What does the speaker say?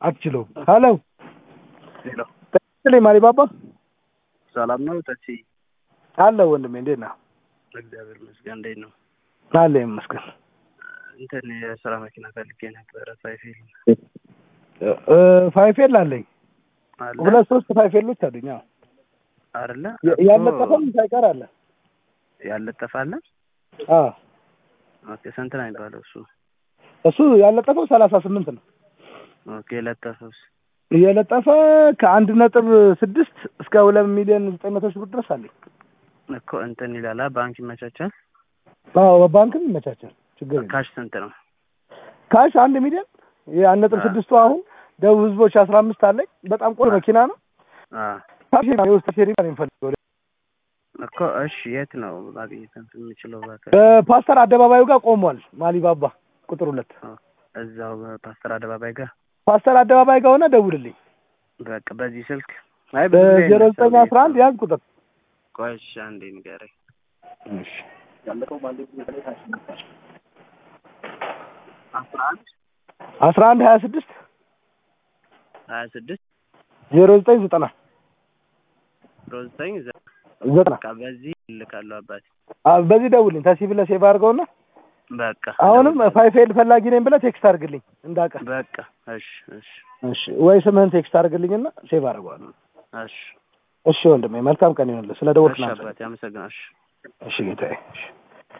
አትችለውም። ሄሎ ሄሎ ስለ ማሪ ባባ ሰላም ነው ተሲ? አለ ወንድሜ፣ እንዴት ነህ? እግዚአብሔር ይመስገን። እንዴት ነው? አለ ይመስገን። እንትን የስራ መኪና ፈልጌ ነበረ። ፋይፌል እ ፋይፌል አለኝ አለ ሁለት ሶስት ፋይፌሎች አሉኝ። አዎ አይደለ? ያ- ያለጠፈም ሳይቀር አለ። ያለጠፈ አለ። አዎ ኦኬ ስንት ነው የሚባለው እሱ? እሱ ያለጠፈው ሰላሳ ስምንት ነው። ኦኬ የለጠፈውስ? የለጠፈ ከአንድ ነጥብ ስድስት እስከ ሁለት ሚሊዮን ዘጠኝ መቶ ሺህ ብር ድረስ አለኝ። እኮ እንትን ይላል ባንክ ይመቻቻል። አዎ በባንክም ይመቻቻል፣ ችግር የለም። ካሽ ስንት ነው? ካሽ አንድ ሚሊዮን የአንድ ነጥብ አ- ስድስቱ አሁን ደቡብ ህዝቦች አስራ አምስት አለኝ። በጣም ቆንጆ አ- መኪና ነው። አ ካሽ የውስጥ ሼሪ ነው የሚፈልገው እኮ እሺ፣ የት ነው ማግኘት እንትን የምችለው? እባክህ በፓስተር አደባባዩ ጋር ቆሟል። ማሊባባ ቁጥር ሁለት እዛው ፓስተር አደባባይ ጋር ፓስተር አደባባይ ጋር ሆነ ደውልልኝ። በቃ በዚህ ስልክ አይ ብዙ ጊዜ በዜሮ አይነሳም ዘጠኝ አስራ አንድ ያዝ ቁጥር ቆይ እሺ፣ አንዴ ንገረኝ። አስራ አንድ አስራ አንድ ሀያ ስድስት ሀያ ስድስት ዜሮ ዘጠኝ ዘጠና ዜሮ ዘጠኝ ዘ- ዘጠና በቃ በዚህ እልካለሁ አባቴ። አ- በዚህ ደውልኝ። ተሲ ብለህ ሴቭ አድርገውና በቃ አሁንም ፋይፌል ፈላጊ ነኝ ብለህ ቴክስት አድርግልኝ እንዳቀ በቃ እሺ፣ እሺ፣ እሺ ወይ ስምህን ቴክስት አድርግልኝና ሴቭ አድርገዋለሁ። እሺ፣ እሺ ወንድሜ መልካም ቀን ይሆንልህ። ስለ ደወልክ እሺ ናመሰግናለሁ። አባቴ አመሰግናለሁ። እሺ። እሺ ጌታዬ እሺ